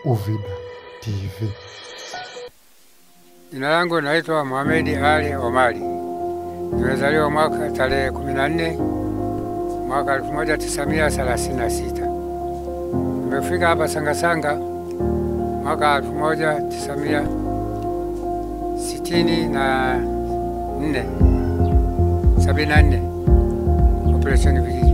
Uvida TV. Jina langu naitwa Mohamedi Ali Omari. Nimezaliwa mwaka tarehe 14 mwaka 1936. Nimefika hapa Sangasanga mwaka 1964 74 operesheni vijiji.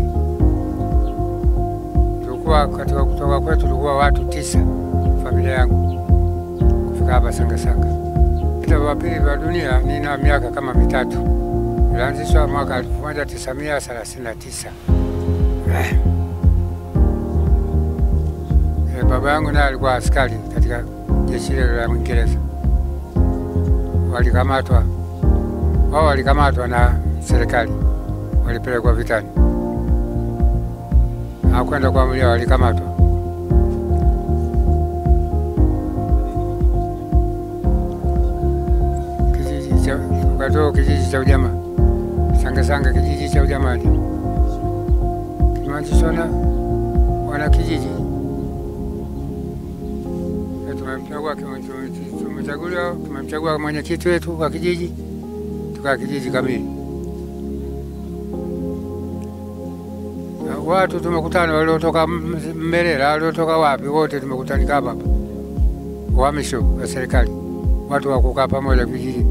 Tulikuwa katika kutoka kwetu tulikuwa watu tisa, familia yangu kufika hapa Sangasanga. Vita vya pili vya dunia nina miaka kama mitatu, ilianzishwa mwaka 1939. Eh, baba yangu naye alikuwa askari katika jeshi lile la Uingereza. Walikamatwa wao, walikamatwa na serikali, walipelekwa vitani, hawakwenda kuamulia, walikamatwa. Kijiji cha wakati huo, kijiji cha ujamaa Sangasanga, kijiji cha ujamaa kimeanzishwa na wana kijiji tumemchagua tumechaguliwa tumemchagua mwenyekiti wetu wa kijiji tukaa kijiji kamili. Watu tumekutana waliotoka Mmerera, waliotoka wapi, wote tumekutanika hapa hapa, uhamisho wa serikali, watu wa kukaa pamoja vijijini.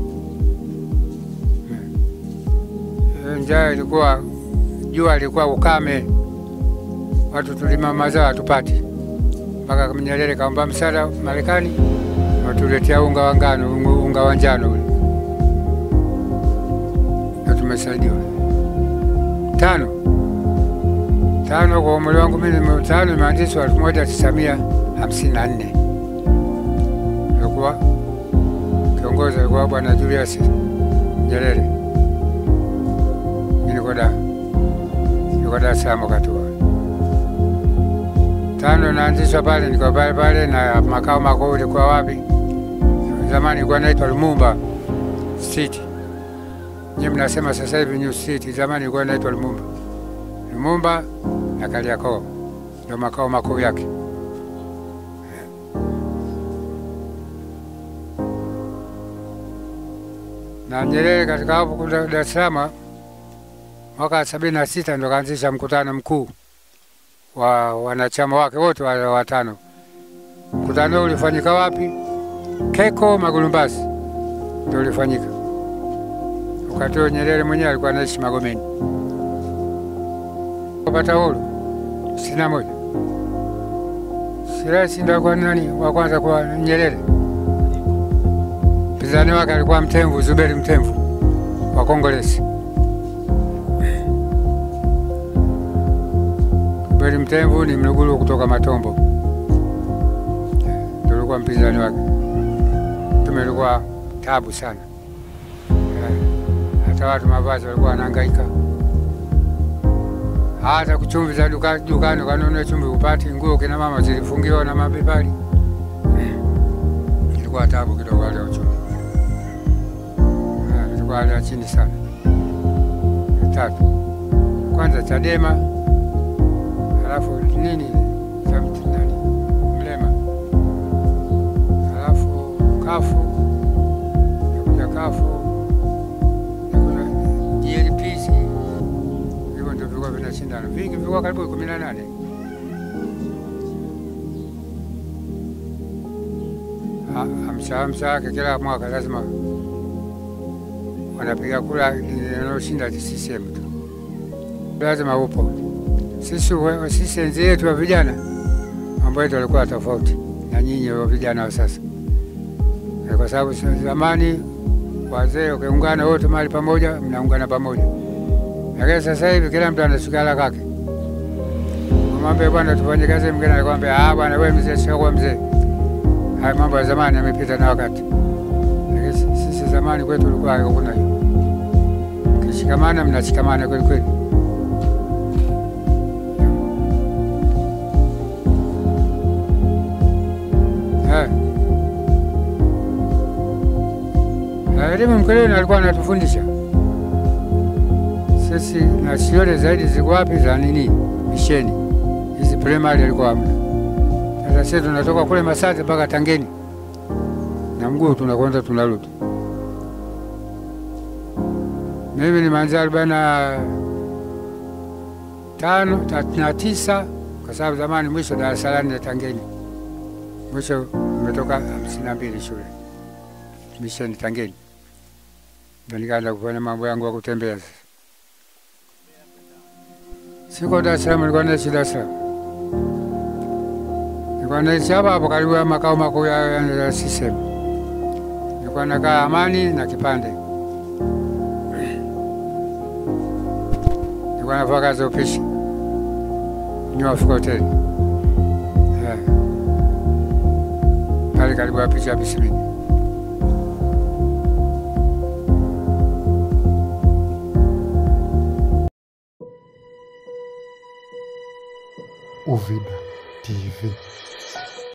Njaa ilikuwa, jua ilikuwa ukame, watu tulima mazao hatupati mpaka Nyerere kaomba msaada Marekani, watuletea unga wa ngano, unga wa njano ule, na tumesaidiwa. Tano tano kwa umri wangu mimi, tano imeanzishwa elfu moja tisa mia hamsini na nne alikuwa kiongozi alikuwa Bwana Julius Nyerere. Mimi niko da niko Dar es Salaam wakati huo tano naanzishwa pale, niko pale pale, na makao makuu ilikuwa wapi? Zamani ilikuwa naitwa Lumumba City, nyinyi mnasema sasa hivi New City. Zamani ilikuwa naitwa Lumumba. Lumumba na Kariakoo ndio makao makuu yake. Na Nyerere katika hapo Dar es Salaam mwaka sabini na sita ndo kaanzisha mkutano mkuu wa wanachama wake wote wale watano. Mkutano ulifanyika wapi? Keko Magulumbasi ndio ulifanyika. Wakati huo Nyerere mwenyewe alikuwa anaishi Magomeni. Kupata uhuru sitini na moja Sirasi ndio alikuwa nani wa kwanza kwa Nyerere. Mpinzani wake alikuwa Mtemvu, Zuberi Mtemvu wa Kongolesi. Zuberi Mtemvu ni Mluguru kutoka Matombo, ndio alikuwa mpinzani wake. Tumelikuwa tabu sana, hata watu mavazi walikuwa wanahangaika, hata kuchumvi za duka, dukani kanunue chumvi upati, nguo kina mama zilifungiwa na mabepari. Ilikuwa tabu kidogo, hali ya uchumi ilikuwa hali ya chini sana. Tatu kwanza Chadema halafu nini cha nani Mlema, halafu kafu nakuja kafu nakuna GLPC, hivyo ndio vilikuwa vinashindana vingi, vilikuwa karibu kumi na nane. Hamsa hamsa yake kila mwaka lazima wanapiga kura inayoshinda CCM tu, lazima upo sisi sisi enzi yetu wa vijana mambo yetu yalikuwa tofauti na nyinyi wa vijana wa sasa, kwa sababu zamani wazee ukiungana wote mahali pamoja, mnaungana pamoja, lakini sasa hivi kila mtu anasukala kake. Mwambie bwana, tufanye kazi, mwingine anakwambia ah, bwana wewe mzee, sio mzee. Haya mambo ya zamani yamepita na wakati, lakini sisi zamani kwetu ulikuwa hakuna hiyo. Mkishikamana mnashikamana kweli kweli. Elimu Mkeleni alikuwa anatufundisha sisi, na shule zaidi ziko wapi za nini, misheni hizi primary alikuwa hamna. Sasa sisi tunatoka kule Masate mpaka Tangeni na mguu tunakwenda tunarudi. Mimi nimeanzia arobaini na tano thelathini na tisa kwa sababu zamani mwisho Dar es Salaam na Tangeni, mwisho nimetoka hamsini na mbili shule misheni Tangeni, ndo nikaanza kufanya mambo yangu ya kutembea. Sasa siko Dar es Salaam, nilikuwa naishi Dar es Salaam, nilikuwa naishi hapa hapo karibu ya makao makuu ya ya CCM. Nilikuwa nakaa Amani na Kipande, nilikuwa nafanya kazi ya upishi New Africa Hotel Eh. pale karibu ya picha ya Bisimini. Uvida TV.